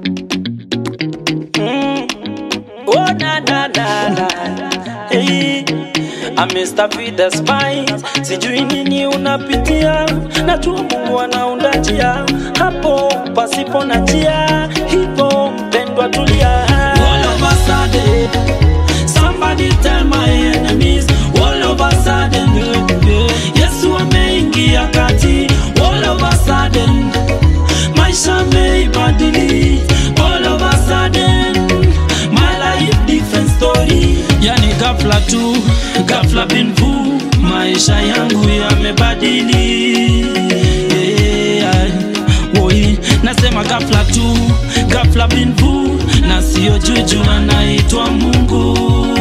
Oh na na na na hey. Mr. Vida Spice, sijui nini unapitia, najua Mungu anaunda njia hapo pasipo na njia, hivyo mpendwa, tulia. All of a sudden, somebody tell my enemies, all of a sudden, Yesu ameingia kati, all of a sudden, maisha ameibadili, all of a sudden, my life different story. Yani ghafla tu, ghafla bin vu, maisha yangu yamebadili. Yeah, woi, nasema ghafla tu, ghafla bin vu, na sio juju, anaitwa Mungu.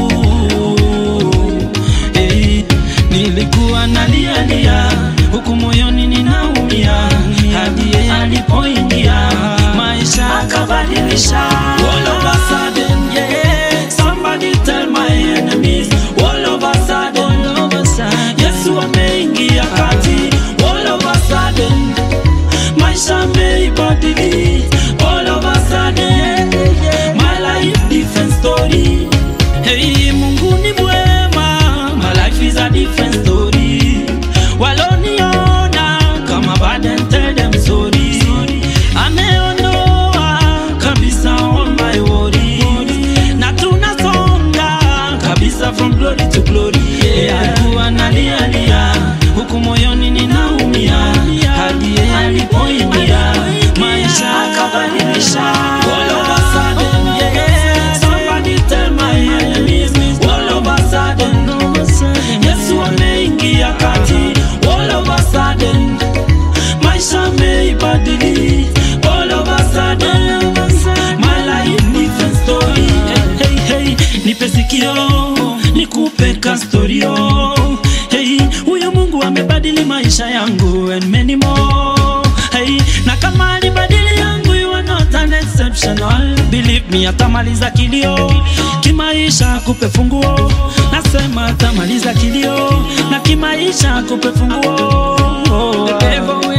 Hey, nilikuwa nalialia huku moyoni ninaumia, hadi yeye alipoingia maisha akabadilisha. All of a sudden, yeah, somebody tell my enemies. All of a sudden, Yesu ameingia kati. All of a sudden, maisha ameibadili. All of a sudden, my life different story. Hey, Mungu ni mwema, my life is a different story. Waloniona kama burden, tell them sorry. Ameondoa kabisa all my worries. Na tunasonga kabisa from glory to glory. Yeah, alikuwa nalialia huku moyoni ninaumia, hadi yeye alipoingia maisha akabadilisha. All of a sudden, yeah, somebody tell my enemies. All of a sudden, Yesu ameingia kati. All of a sudden, maisha ameibadili. All of a sudden, my life different story. Hey, hey, hey, nipe sikio nikupe kastorio. Hey, huyu Mungu amebadili maisha yangu and many more. Hey, na kama alibadili yangu, you are not an exceptional. Believe me, atamaliza kilio kimaisha, kupe funguo. Nasema atamaliza kilio na kimaisha, kupe funguo. The devil